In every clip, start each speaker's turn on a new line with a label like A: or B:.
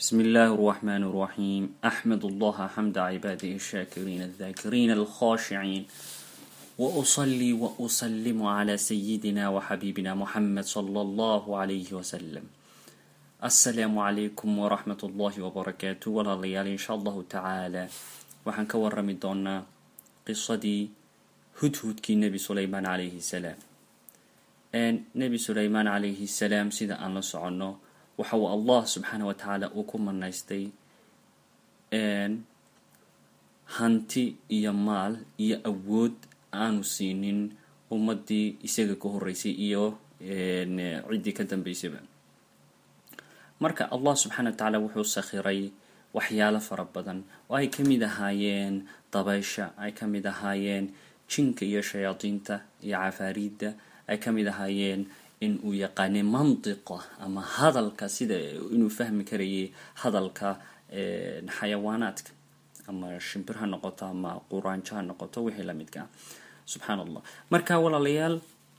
A: بسم الله الرحمن الرحيم أحمد الله حمد عباده الشاكرين الذاكرين الخاشعين وأصلي وأسلم على سيدنا وحبيبنا محمد صلى الله عليه وسلم السلام عليكم ورحمة الله وبركاته ولا ليال إن شاء الله تعالى waxaan ka warami doonaa qisadii hudhudkii nebi suleymaan calayhi salaam nebi suleymaan calayhi salaam sida aan la soconno waxa uu allah subxaana wa tacaala uu ku manaystay hanti iyo maal iyo awood aanu siinin ummadii isaga ka horeysay iyo ciddii ka dambeysayba marka allah subxaana wa tacaala wuxuu sakhiray waxyaalo fara badan oo ay ka mid ahaayeen dabaysha ay ka mid ahaayeen jinka iyo shayaadiinta iyo cafaariidda ay ka mid ahaayeen in uu yaqaanay mantiqa ama hadalka sida inuu fahmi karayay hadalka xayawaanaadka ama shimbir ha noqoto ama quraanjo ha noqoto wixii lamidka ah subxaan allah marka walaalayaal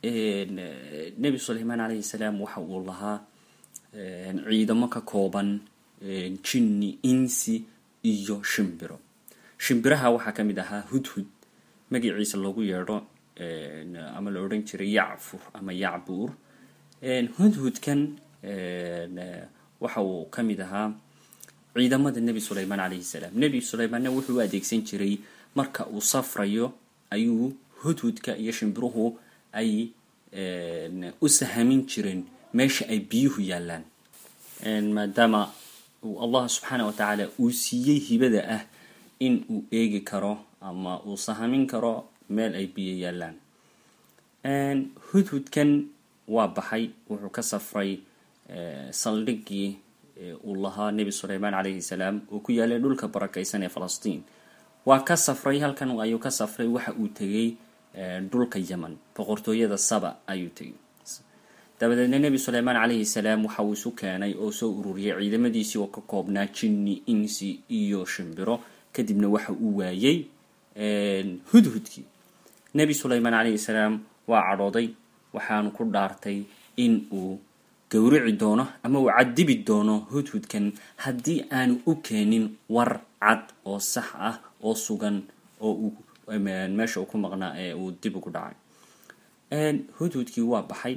A: nebi suleymaan calayhi salaam waxa uu lahaa ciidamo ka kooban jinni insi iyo shimbiro shimbiraha waxaa ka mid ahaa hudhud magaciisa loogu yeedho ama la odhan jiray yacfur ama yacbuur hudhudkan waxa uu ka mid ahaa ciidamada nebi suleymaan calayhi salaam nebi suleymaanna wuxuu u adeegsan jiray marka uu safrayo ayuu hudhudka iyo shimbiruhu ay u sahamin jireen meesha ay biyuhu yaallaan maadaama uu allah subxaana wa tacaala uu siiyey hibada ah in uu eegi karo ama uu sahamin karo meel ay biyo yaallaan hudhudkan waa baxay wuxuu ka safray saldhiggii uu lahaa nebi suleymaan calayhi salaam oo ku yaalay dhulka barakaysan ee falastiin waa ka safray halkan ayuu ka safray waxa uu tegay dhulka yeman boqortooyada saba ayuu tegay dabadeedna nebi suleymaan calayhi salaam waxa uu isu keenay oo soo ururiyay ciidamadiisii oo ka koobnaa jinni insi iyo shimbiro kadibna waxa uu waayey hudhudkii nebi suleymaan calayhi salaam waa cadhooday waxaanu ku dhaartay in uu gowrici doono ama uu cadibi doono hudhudkan haddii aanu u keenin war cad oo sax ah oo sugan oo uu meesha uu ku maqnaa ee uu dib ugu dhacay hudhudkii waa baxay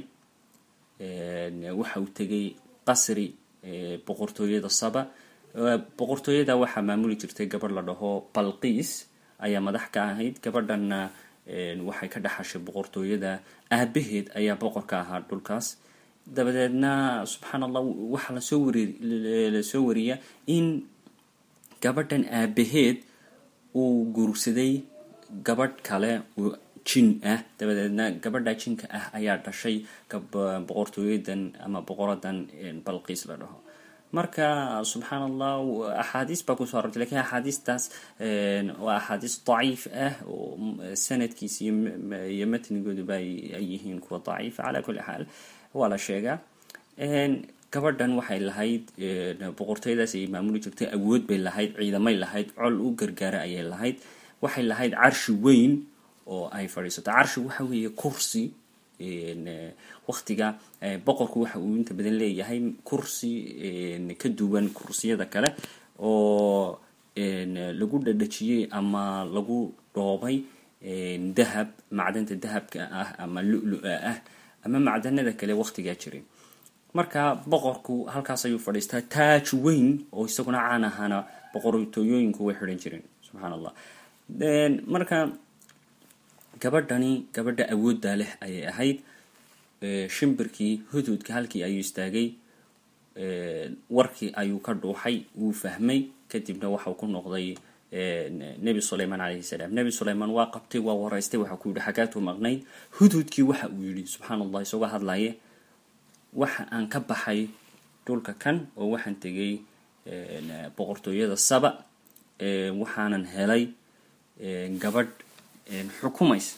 A: waxa uu tegay qasri boqortooyada saba boqortooyada waxaa maamuli jirtay gabadh la dhaho balqiis ayaa madax ka ahayd gabadhanna waxay ka dhexashay boqortooyada aabaheed ayaa boqor ka ahaa dhulkaas dabadeedna subxaan allah waxaa lasoo wari lasoo wariya in gabadhan aabaheed uu guursaday gabadh kale jin ah dabadeedna gabadha jinka ah ayaa dhashay boqortooyadan ama boqoradan balqiis la dhaho marka subxaan allah axaadiis baa kusoo arortay lakiin axaadiistaas waa axaadiis daciif ah oo sanadkiisa iyo matnigooduba ay yihiin kuwa daciifa calaa kulli xaal waa la sheegaa gabadhan waxay lahayd boqortooyadaas ay maamuli jirtay awood bay lahayd ciidamay lahayd col u gargaara ayay lahayd waxay lahayd carshi weyn oo ay fadhiisato carshi waxa weeye kursi waktiga boqorku waxa uu inta badan leeyahay kursi ka duwan kursiyada kale oo lagu dhadhajiyey ama lagu dhoobay dahab macdanta dahabka ah ama lu-lu-a ah ama macdanada kale waktigaa jiray marka boqorku halkaas ayuu fadhiistaa taaj weyn oo isaguna caan ahaana boqortooyooyinku way xidhan jireen subxaan allah marka gabadhani gabadha awooddaa leh ayay ahayd shimbirkii hudhudka halkii ayuu istaagay warkii ayuu ka dhuuxay wuu fahmay kadibna waxau ku noqday nebi suleymaan calayhi salaam nebi suleymaan waa qabtay waa waraystay waxa ku yidhi xagaatuu maqnayd hudhudkii waxa uu yidhi subxaan allah isagoo hadlaye waxa aan ka baxay dhulka kan oo waxaan tegay boqortooyada saba waxaanan helay gabadh xukumaysa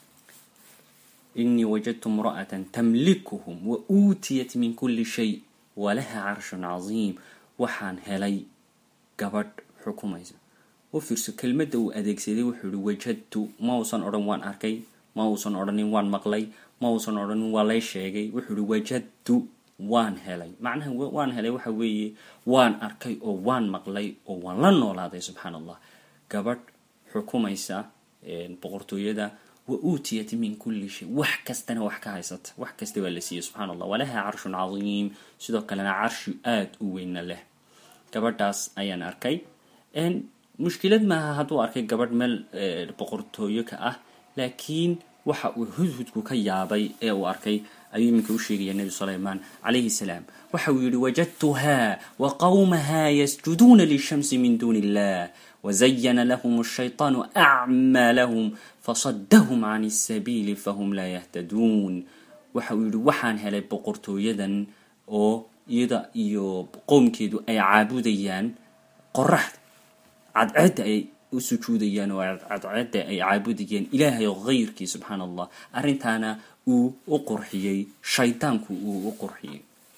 A: inii wajadtu imra'atan tamlikuhum wa uutiyat min kulli shay walaha carshun casiim waxaan helay gabadh xukumaysa u fiirso kelmadda uu adeegsaday wuxuu yihi wajadtu ma uusan odhan waan arkay ma uusan odhanin waan maqlay ma uusan odhanin waa lay sheegay wuxuu yihi wajadtu waan helay macnaha waan helay waxa weeye waan arkay oo waan maqlay oo waan la noolaaday subxaan allah gabadh xukumaysa boqortooyada wa uutiyat min kulli shay wax kastana wax ka haysata wax kasta waa la siiyey subxaan allah walaha carshun cadiim sidoo kalena carshi aada u weynna leh gabadhaas ayaan arkay mushkilad maaha hadduu arkay gabadh meel boqortooyo ka ah laakiin waxa uu hudhudku ka yaabay ee uu arkay ayuu iminka u sheegaya nebi sulaymaan calayhi salaam waxa uu yihi wajadtuhaa wa qawmaha yasjuduuna lishamsi min duuni illah wazayana lahum ashayطaanu acmaalahum fasadahum can sabiili fahum laa yahtaduun waxa uu yihi waxaan helay boqortooyadan oo iyada iyo qowmkeedu ay caabudayaan qoraxda cadceedda ay u sujuudayaan oo cadceedda ay caabudayeen ilaahay hayrkii subxaan allah arrintaana uu u qurxiyey shaydaanku uu u qurxiyey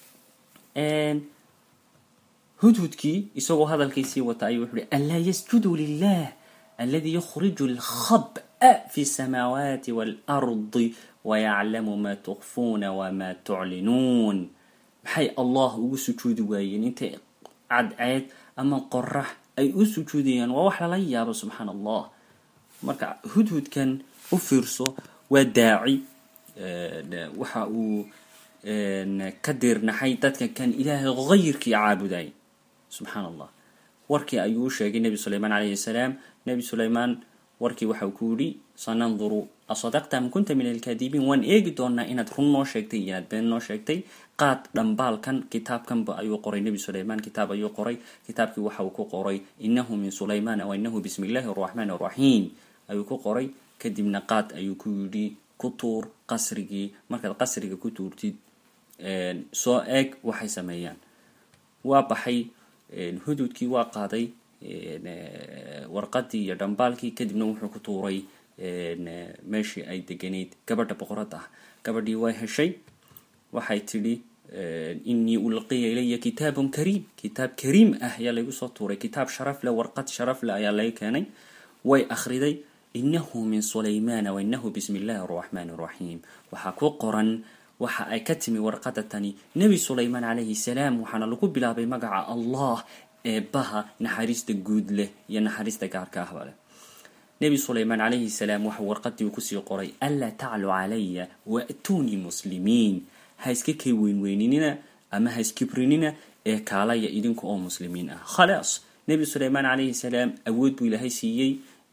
A: hudhudkii isagoo hadalkiisii wata ayuu wuxu uhi anlaa yasjuduu lilah aladi yukhriju alkhab'a fi samaawaati waalardi wayaclamu maa tukfuuna wamaa tuclinuun maxay allah ugu sujuudi waayeen intay cadceed ama qorax ay u sujuudayaan waa wax lala yaabo subxaan allah marka hudhudkan u fiirso waa daaci waxa uu ka diirnaxay dadka kan ilaahay hayrkii caabuday subxaan allah warkii ayuu u sheegay nebi sulaymaan calayhi salaam nebi sulaymaan warkii waxa uu ku yidhi sananduru asadaqta am kunta min alkaadibiin waan eegi doonaa inaad run noo sheegtay iyo inaad been noo sheegtay qaad dhambaalkan kitaabkanba ayuu qoray nebi sulaymaan kitaab ayuu qoray kitaabkii waxa uu ku qoray inahu min sulaymaana wa inahu bismi illaahi araxmaan araxiim ayuu ku qoray kadibna qaad ayuu ku yidhi ku tuur qasrigii markaad qasriga ku tuurtid soo eeg waxay sameeyaan waa baxay hududkii waa qaaday warqadii iyo dhambaalkii kadibna wuxuu ku tuuray meeshii ay deganayd gabadha boqoradda ah gabadhii way heshay waxay tidhi inii ulqiya ilaya kitaabun kariim kitaab kariim ah ayaa laygu soo tuuray kitaab sharaf leh warqad sharaf leh ayaa laga keenay way akhriday inahu min sulaymaana wa inahu bismi illaahi araxmaan araxiim waxaa ku qoran waxa ay ka timi warqada tani nebi sulaymaan calayhi salaam waxaana lagu bilaabay magaca allah eebbaha naxariista guud leh iyo naxariista gaarka ahba leh nebi sulaymaan calayhi salaam waxa warqadii uu kusii qoray anlaa taclu calaya waatuunii muslimiin ha iska kay weynweyninina ama ha iskibrinina ee kaalaya idinka oo muslimiin ah khalaas nebi sulaymaan calayhi salaam awood buu ilaahay siiyey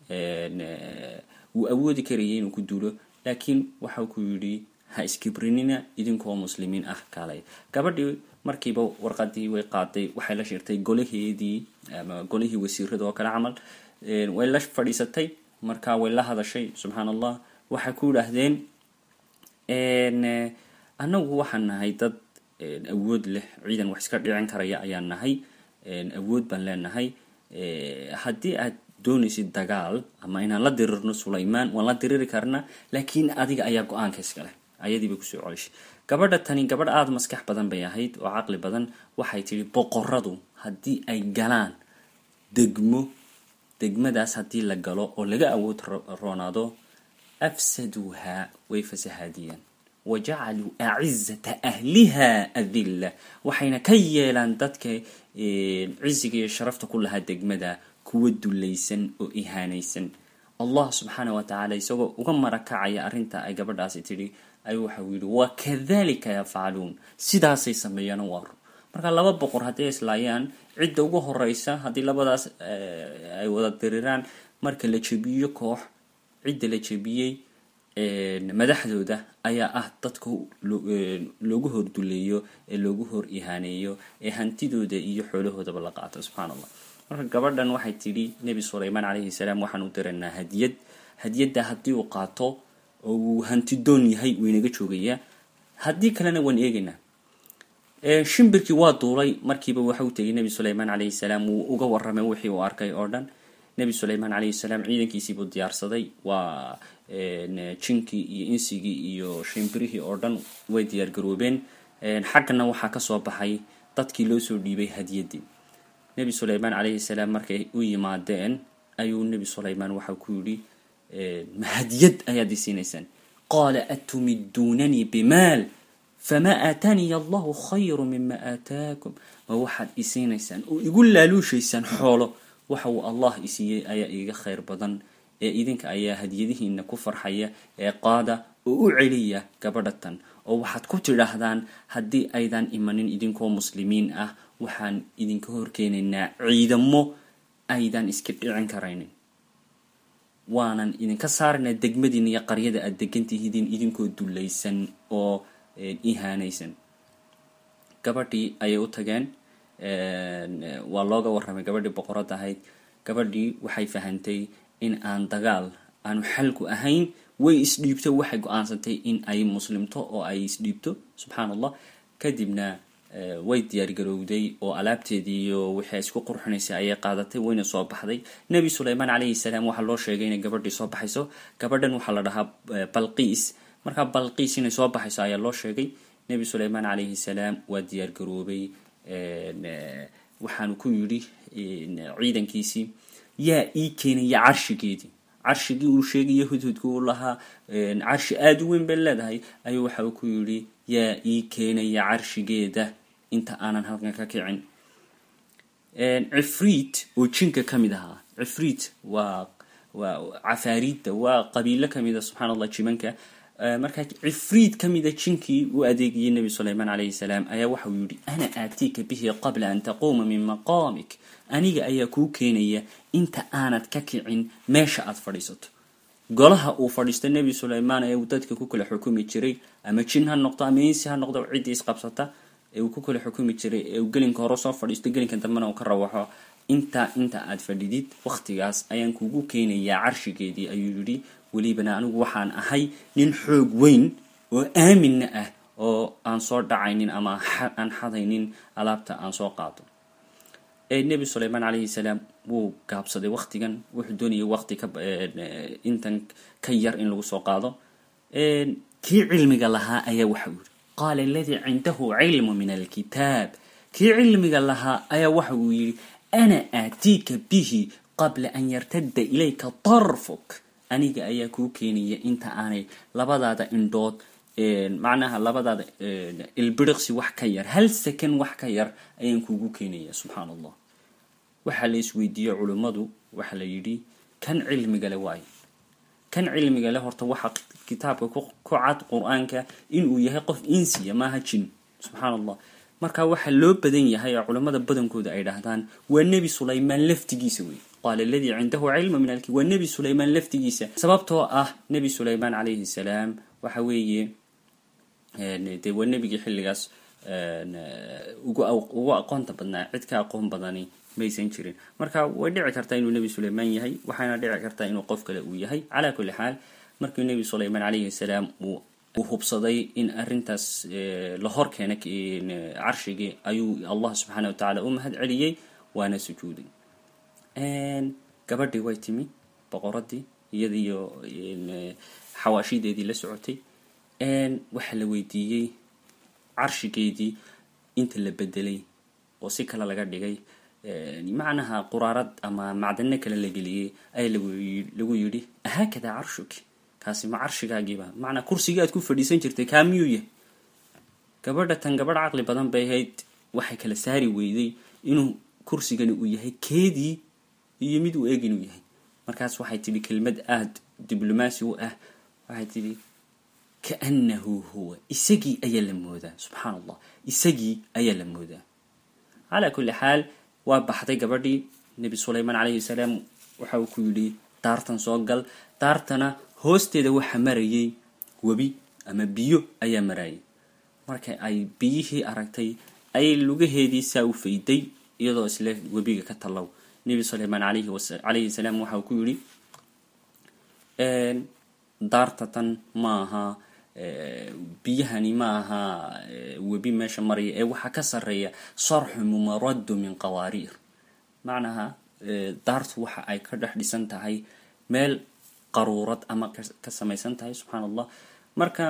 A: wuu awoodi karayay inuu ku duulo laakiin waxau ku yidhi ha iskibrinina idinkaoo muslimiin ah kaalaya gabadhii markiiba warqadii way qaaday waxay la shirtay golaheedii ama golihii wasiirada oo kale camal way la fadhiisatay markaa way la hadashay subxaan allah waxay ku yidhaahdeen annagu waxaan nahay dad awood leh ciidan wax iska dhicin karaya ayaan nahay awood baan leenahay haddii aad doonaysid dagaal ama inaan la dirirno sulaymaan waan la diriri karnaa laakiin adiga ayaa go-aanka iskale ayadiibay kusoo celishay gabadha tani gabadh aada maskax badan bay ahayd oo caqli badan waxay tidhi boqoradu haddii ay galaan degmo degmadaas haddii la galo oo laga awood roonaado afsaduuha way fasahaadiyeen wa jacaluu acizata ahliha adilla waxayna ka yeelaan dadka ciziga iyo sharafta ku lahaa degmada kuwa dulaysan oo ihaanaysan allah subxaana wa tacaala isagoo uga marakacaya arrinta ay gabadhaasi tidhi ayuu waxau yidhi wakadalika yafcaluun sidaasay sameeyaan waa run marka laba boqor hadday islaayaan cidda ugu horeysa haddii labadaas ay wada diriraan marka la jebiyo koox cidda la jebiyey madaxdooda ayaa ah dadka loogu horduleeyo ee loogu hor ihaaneeyo ee hantidooda iyo xoolahoodaba la qaato subxaan allah marka gabadhan waxay tidhi nebi sulaymaan calayhi salaam waxaan u diraynaa hadiyad hadiyadda haddii uu qaato oo uu hantidoon yahay wuu inaga joogayaa haddii kalena waan eegaynaa shimbirkii waa duulay markiiba waxa u tegay nebi sulaymaan calayhi salaam wuu uga warramay wixii uu arkay oo dhan nebi sulaymaan calayhi salaam ciidankiisiibuu diyaarsaday waa jinkii iyo insigii iyo shimbirihii oo dhan way diyaargaroobeen xaggana waxaa kasoo baxay dadkii loo soo dhiibay hadiyaddii nebi sulaymaan calayhi salaam markay u yimaadeen ayuu nebi sulaymaan waxau ku yidhi ma hadiyad ayaad i siinaysaan qaala atumiduunanii bimaal famaa aataaniya allahu khayru mima aataakum ma waxaad isiinaysaan oo igu laaluushaysaan xoolo waxa uu allah isiiyey ayaa iiga khayr badan ee idinka ayaa hadiyadihiina ku farxaya ee qaada oo u celiya gabadha tan oo waxaad ku tidhaahdaan haddii aydan imanin idinkoo muslimiin ah waxaan idinka horkeenaynaa ciidamo aydan iska dhicin karaynin waanan idinka saaraynaa degmadiina iyo qaryada aada degantihidiin idinkoo dullaysan oo ihaanaysan gabadhii ayay u tageen waa looga warramay gabadhii boqorad ahayd gabadhii waxay fahantay in aan dagaal aanu xalku ahayn way isdhiibto waxay go-aansantay in ay muslimto oo ay isdhiibto subxaan allah kadibna way diyaargarowday oo alaabteedii iyo wixii isku qurxinaysay ayay qaadatay wayna soo baxday nebi suleymaan calayhi salaam waxaa loo sheegay inay gabadhii soo baxayso gabadhan waxaa la dhahaa balqiis markaa balqiis inay soo baxayso ayaa loo sheegay nebi suleymaan calayhi salaam waa diyaargaroobay waxaanu ku yidhi ciidankiisii yaa ii keenaya carshigeedii carshigii uu sheegaya hudhudka uu lahaa carshi aada u weyn bay leedahay ayuu waxa uu ku yidhi yaa ii keenaya carshigeeda inta aanan halkan ka kicin cifriit oo jinka ka mid ahaa cifriit waa waa cafaariidda waa qabiilo kamida subxaan allah jimanka markaa cifriid ka mida jinkii u adeegayay nebi suleymaan calayhi salaam ayaa waxauu yidhi ana aatiika bihi qabla an taquuma min maqaamik aniga ayaa kuu keenaya inta aanad ka kicin meesha aada fadhiisato golaha uu fadhiisto nebi suleymaan ee uu dadka ku kala xukumi jiray ama jin ha noqdo ama insi ha noqdo ciddii isqabsata ee uu ku kala xukumi jiray ee uu gelinka hore soo fadhiisto gelinka dambena uu ka rawaxo intaa inta aad fadhidid wakhtigaas ayaan kugu keenayaa carshigeedii ayuu yidhi welibana anigu waxaan ahay nin xoog weyn oo aaminna ah oo aan soo dhacaynin ama aan xadaynin alaabta aan soo qaado nebi suleymaan calayhi salaam wuu gaabsaday waktigan wuxuu doonayay waqti ka intan ka yar in lagu soo qaado kii cilmiga lahaa ayaa waxau yidhi qaala aladii cindahu cilmu min alkitaab kii cilmiga lahaa ayaa waxa uu yidhi ana aatiika bihi qabla an yartadda ilayka tarfuk aniga ayaa kuu keenaya inta aanay labadaada indhood macnaha labadaada ilbiriqsi wax ka yar hal second wax ka yar ayaan kuugu keenaya subxaan allah waxaa la isweydiiyey culummadu waxaa la yidhi kan cilmigale waayo kan cilmigale horta waxaa kitaabka ku cad qur-aanka inuu yahay qof insiya maaha jin subxaan allah marka waxaa loo badan yahay oo culammada badankooda ay dhahdaan waa nebi sulaymaan laftigiisa wey qaala aladii cindahu cilmu min alki waa nebi sulaymaan laftigiisa sababtoo ah nebi sulaymaan calayhi salaam waxa weeye dee waa nebigii xilligaas ugu aqoonta badnaa cid ka aqoon badani maysan jirin marka way dhici kartaa inuu nebi sulaymaan yahay waxaana dhici kartaa inuu qof kale uu yahay calaa kulli xaal markii nebi sulaymaan calayhi salaam uu uu hubsaday in arrintaas la hor keena carshigii ayuu allah subxaana wa tacaala u mahad celiyey waana sujuuday gabadhii way timi boqoradii iyadiyo xawaashideedii la socotay waxaa la weydiiyey carshigeedii inta la bedelay oo si kale laga dhigay macnaha quraarad ama macdano kale la geliyey ayaa lagu yidhi haakadaa carshuki kaasi ma carshigaagiiba macnaa kursigii aad ku fadhiisan jirtay kaa miyuu yahay gabadha tan gabadh caqli badan bay ahayd waxay kala saari weyday inuu kursigani uu yahay keedii iyo mid uu eeg inuu yahay markaas waxay tidhi kelmad aada diblomaasi u ah waxay tidhi kaannahu huwa isagii ayaa la moodaa subxaan allah isagii ayaa la moodaa calaa kulli xaal waa baxday gabadhii nebi sulaymaan calayhi salaam waxa uu ku yidhi daartan soo gal daartana hoosteeda waxa marayay webi ama biyo ayaa marayay marka ay biyihii aragtay ayay lugaheedii saa u fayday iyadoo isle webiga ka tallow nebi sulaymaan calayhi salaam waxa uu ku yidhi daartatan maaha biyahani ma aha webi meesha maraya ee waxaa ka sarreeya sarxu mumaradu min qawaariir macnaha daartu waxa ay ka dhex dhisan tahay meel qaruurad ama ka samaysan tahay subxaan allah marka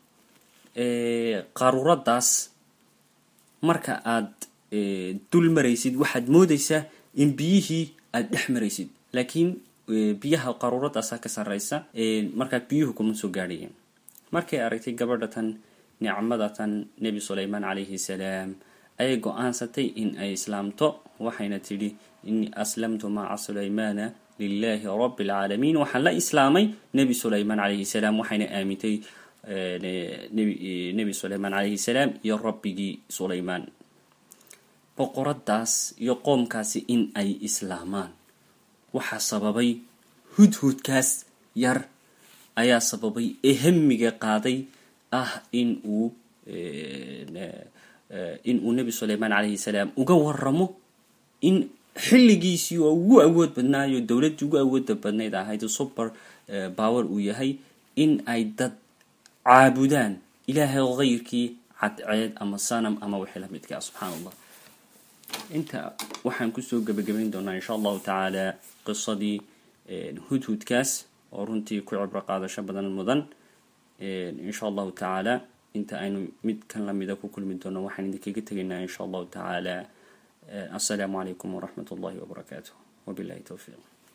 A: qaruuradaas marka aad dul maraysid waxaad moodaysaa in biyihii aada dhex maraysid laakiin biyaha qaruuradaasa ka sarreysa markaa biyuhu kuma soo gaadhayeen markay aragtay gabadha tan nicmadatan nebi sulaymaan calayhi salaam ayay go-aansatay in ay islaamto waxayna tidhi inii aslamtu maca sulaymaana lilahi rabi alcaalamiin waxaan la islaamay nebi sulaymaan calayhi salaam waxayna aamintay nebi sulaymaan calayhi salaam iyo rabbigii sulaymaan boqoradaas iyo qoomkaasi in ay islaamaan waxaa sababay hudhudkaas yar ayaa sababay ee hamiga qaaday ah in uu in uu nebi sulaymaan calayhi salaam uga waramo in xilligiisii oo ugu awood badnaayo dowladdii ugu awooda badnayd ahayd super power uu yahay in ay dad caabudaan ilaahay kayrkii cadceed ama sanam ama wixii la midkaa subxaan allah inta waxaan kusoo gebagabayn doonaa insha allahu tacaala qisadii hudhudkaas oo runtii ku cibro qaadasho badan mudan insha allahu tacaala inta aynu mid kan lamida ku kulmi doono waxaan idinkaga tegaynaa insha allahu tacaala assalaamu calaykum waraxmat ullahi wabarakaatuh wabilahi towfiiq